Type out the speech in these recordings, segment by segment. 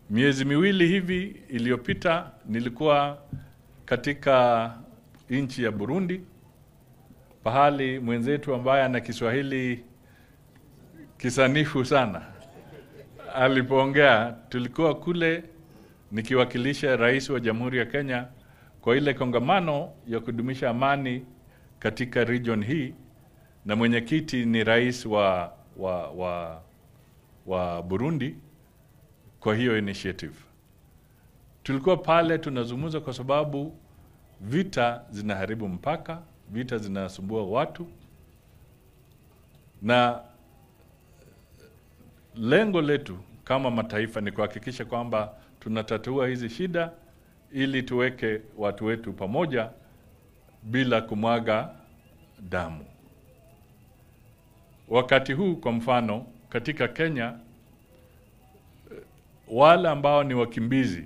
Miezi miwili hivi iliyopita nilikuwa katika nchi ya Burundi, pahali mwenzetu ambaye ana Kiswahili kisanifu sana alipoongea. Tulikuwa kule nikiwakilisha rais wa Jamhuri ya Kenya kwa ile kongamano ya kudumisha amani katika region hii, na mwenyekiti ni rais wa, wa, wa, wa Burundi kwa hiyo initiative. Tulikuwa pale tunazungumza kwa sababu vita zinaharibu mpaka, vita zinasumbua watu, na lengo letu kama mataifa ni kuhakikisha kwamba tunatatua hizi shida ili tuweke watu wetu pamoja bila kumwaga damu. Wakati huu kwa mfano, katika Kenya wale ambao ni wakimbizi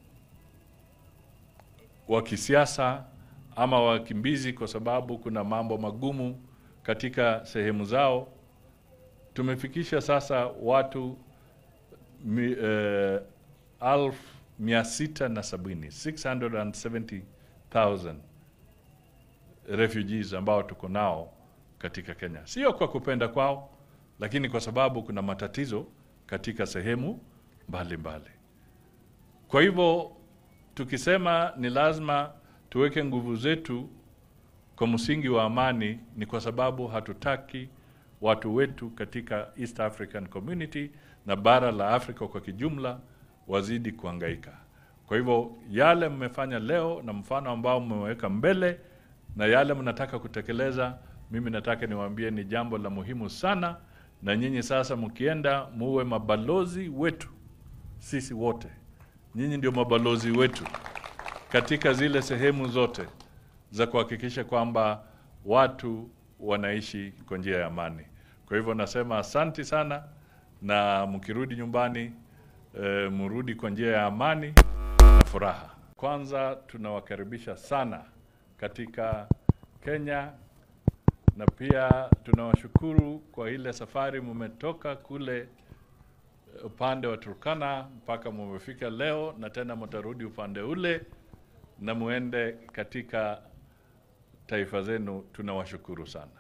wa kisiasa ama wakimbizi kwa sababu kuna mambo magumu katika sehemu zao, tumefikisha sasa watu mi, eh, alfu mia sita na sabini 670,000 refugees ambao tuko nao katika Kenya, sio kwa kupenda kwao, lakini kwa sababu kuna matatizo katika sehemu mbalimbali mbali. Kwa hivyo tukisema ni lazima tuweke nguvu zetu kwa msingi wa amani, ni kwa sababu hatutaki watu wetu katika East African Community na bara la Afrika kwa kijumla wazidi kuhangaika. Kwa hivyo yale mmefanya leo na mfano ambao mmeweka mbele na yale mnataka kutekeleza, mimi nataka niwaambie ni jambo la muhimu sana, na nyinyi sasa mkienda muwe mabalozi wetu sisi wote, nyinyi ndio mabalozi wetu katika zile sehemu zote za kuhakikisha kwamba watu wanaishi kwa njia ya amani. Kwa hivyo nasema asanti sana, na mkirudi nyumbani e, mrudi kwa njia ya amani na furaha. Kwanza tunawakaribisha sana katika Kenya na pia tunawashukuru kwa ile safari mmetoka kule upande wa Turkana mpaka mumefika leo, na tena mtarudi upande ule na muende katika taifa zenu. Tunawashukuru sana.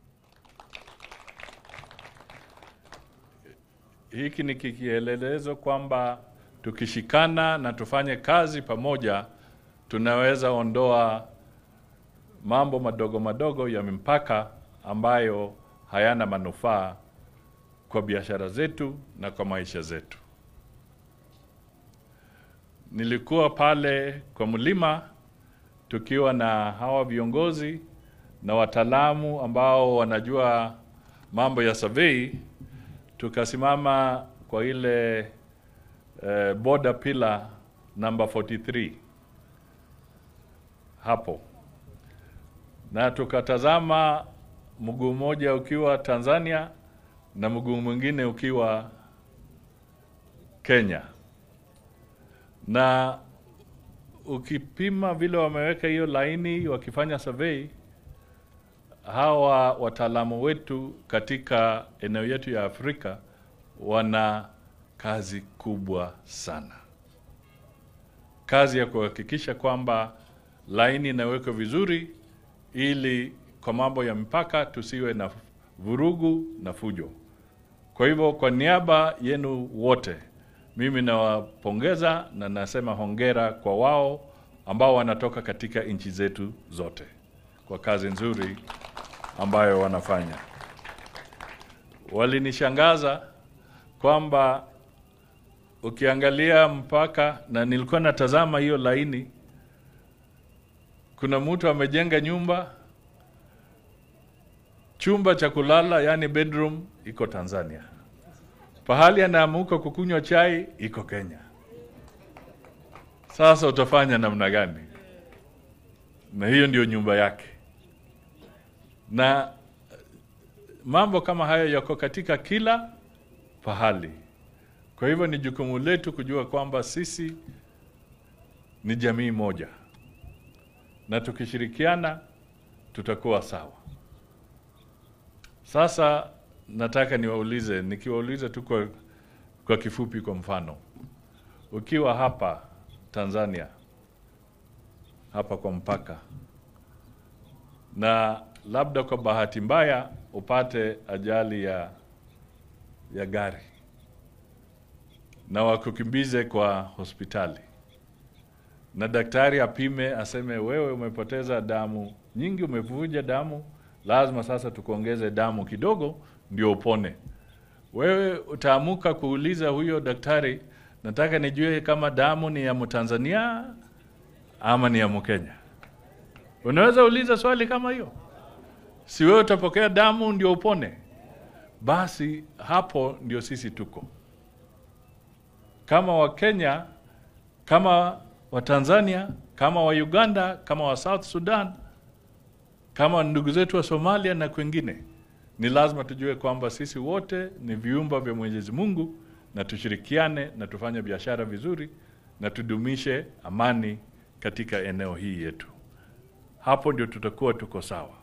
Hiki ni kikielelezo kwamba tukishikana na tufanye kazi pamoja, tunaweza ondoa mambo madogo madogo ya mipaka ambayo hayana manufaa kwa biashara zetu na kwa maisha zetu. Nilikuwa pale kwa mlima tukiwa na hawa viongozi na wataalamu ambao wanajua mambo ya survey, tukasimama kwa ile eh, border pillar number 43 hapo, na tukatazama mguu mmoja ukiwa Tanzania na mguu mwingine ukiwa Kenya, na ukipima vile wameweka hiyo laini wakifanya survey, hawa wataalamu wetu katika eneo yetu ya Afrika wana kazi kubwa sana, kazi ya kuhakikisha kwamba laini inawekwa vizuri, ili kwa mambo ya mpaka tusiwe na vurugu na fujo. Kwa hivyo kwa niaba yenu wote, mimi nawapongeza na nasema hongera kwa wao ambao wanatoka katika nchi zetu zote kwa kazi nzuri ambayo wanafanya. Walinishangaza kwamba ukiangalia mpaka, na nilikuwa natazama hiyo laini, kuna mtu amejenga nyumba chumba cha kulala yani bedroom iko Tanzania, pahali anaamuka kukunywa chai iko Kenya. Sasa utafanya namna gani? Na hiyo ndio nyumba yake, na mambo kama hayo yako katika kila pahali. Kwa hivyo ni jukumu letu kujua kwamba sisi ni jamii moja, na tukishirikiana tutakuwa sawa. Sasa nataka niwaulize, nikiwauliza tu kwa, kwa kifupi, kwa mfano, ukiwa hapa Tanzania, hapa kwa mpaka, na labda kwa bahati mbaya upate ajali ya, ya gari na wakukimbize kwa hospitali na daktari apime aseme, wewe umepoteza damu nyingi, umevuja damu, lazima sasa tukuongeze damu kidogo ndio upone. Wewe utaamuka kuuliza huyo daktari, nataka nijue kama damu ni ya Mtanzania ama ni ya Mkenya. Unaweza uliza swali kama hiyo? Si wewe utapokea damu ndio upone? Basi hapo ndio sisi tuko kama Wakenya, kama Watanzania, kama wa Uganda, kama wa South Sudan, kama ndugu zetu wa Somalia na kwengine, ni lazima tujue kwamba sisi wote ni viumba vya Mwenyezi Mungu na tushirikiane na tufanye biashara vizuri na tudumishe amani katika eneo hii yetu. Hapo ndio tutakuwa tuko sawa.